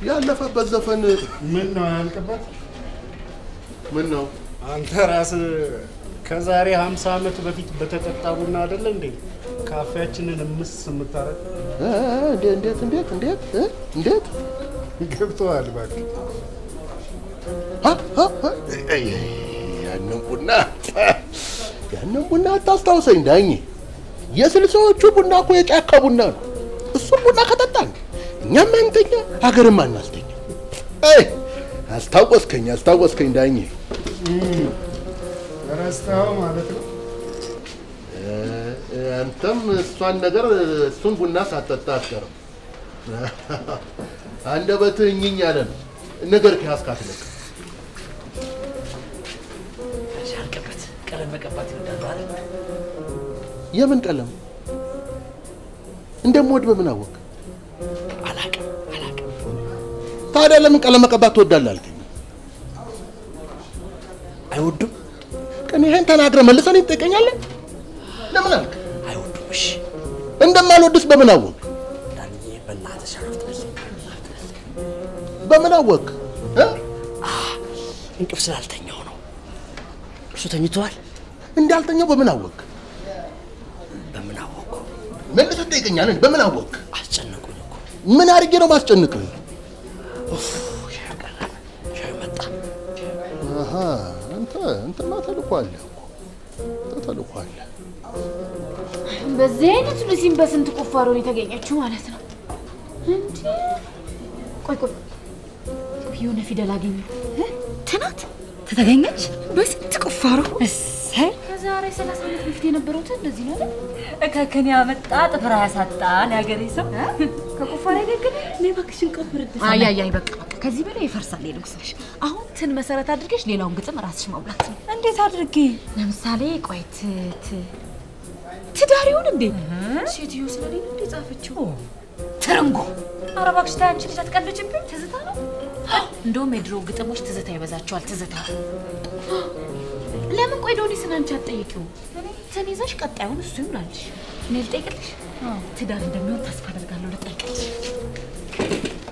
ያለፈበት ዘፈን ምን ነው ያልቅበት? ምን ነው አንተ ራስህ ከዛሬ 50 ዓመት በፊት በተጠጣ ቡና አይደለ እንዴ ካፌያችንን ምስ የምታረግ? እ፣ እንዴ- እንዴት እንዴት እንዴት እ? እንዴት ገብቶሃል? እባክህ አ፣ አ፣ አ፣ አይ፣ ያንን ቡና ያንን ቡና አታስታውሰኝ ዳኜ። የስልሳዎቹ ቡና እኮ የጫካ ቡና ነው። እሱም ቡና ከጠጣን እኛም አንተኛ ሀገርም አናስተኛ። አይ አስታወስከኝ አስታወስከኝ ዳኜ። ረስተኸው ማለት ነው። እ፣ አንተም እሷን ነገር እሱን ቡና ሳጠጣ አትቀርም። አንደበትህ እኝኝ ያለ ነው። ነገር ከያዝካት ልክ ያልቅበት ቀለም መቀባት ይወዳሉ አይደል? የምን ቀለም እንደምወድ በምን አወቅ? አላቅም አላቅም። ታዲያ ለምን ቀለም መቀባት ትወዳለህ አልከኝ? አይወዱም ቀን ይሄን ተናግረህ መልሰን ትጠይቀኛለህ? ለምን አልክ? አይወዱም። እሺ እንደማልወድስ በምን አወቅ? ዳንዬ በእናትህ ሸረፍት በዚህ በምን አወቅ? እ? እንቅልፍ ስላልተኛው ነው። እሱ ተኝተዋል። እንዳልተኛው በምን አወቅ? በምን አወቁ? መልሰህ ትጠይቀኛለህ? በምን አወቅ? አስጨነቁኝ እኮ። ምን አድርጌ ነው ማስጨንቅህ? ኡፍ ሻዩ ቀረበ። ሻዩ መጣ። አሃ አንተ አንተማ ተልኳለህ እኮ አንተ ተልኳለህ። በዚህ አይነት ሉሲን በስንት ቁፋሮ ነው የተገኘችው ማለት ነው። እንዴ ቆይ ቆይ የሆነ ፊደል አገኘሁ። ትናት ተተገኘች በስንት ቁፋሮ እሰይ ከዛሬ ሰላሳ ዓመት በፊት የነበረው እንደዚህ ነው አይደል? እከከን ያመጣ ጥፍር ያሳጣል ያገሬ ሰው ከቁፋሮ ያገገመ እኔ እባክሽን ቀብርድ አይ አይ አይ በቃ በቃ ከዚህ በላይ ይፈርሳል ልብስሽ። አሁን ትን መሰረት አድርገሽ ሌላውን ግጥም ራስሽ መብላት ነው። እንዴት አድርጌ ለምሳሌ ቆይ ት ት ትዳር ይሁን እንዴ ሴትዮ ስለሌለ እንዴ ጻፈችው? ትርንጎ ኧረ እባክሽ ተይ አንቺ ልጅ አትቀልጅብኝ ትዝታ ነው። እንደውም የድሮ ግጥሞች ትዝታ ይበዛቸዋል። ትዝታ ለምን ቆይ ዶኒስን አንቺ አትጠይቂው? እንትን ይዘሽ ቀጣዩን እሱ ይሙላልሽ። እኔ ልጠይቅልሽ። ትዳር እንደሚሆን ተስፋ አደርጋለሁ። ልጠይቅልሽ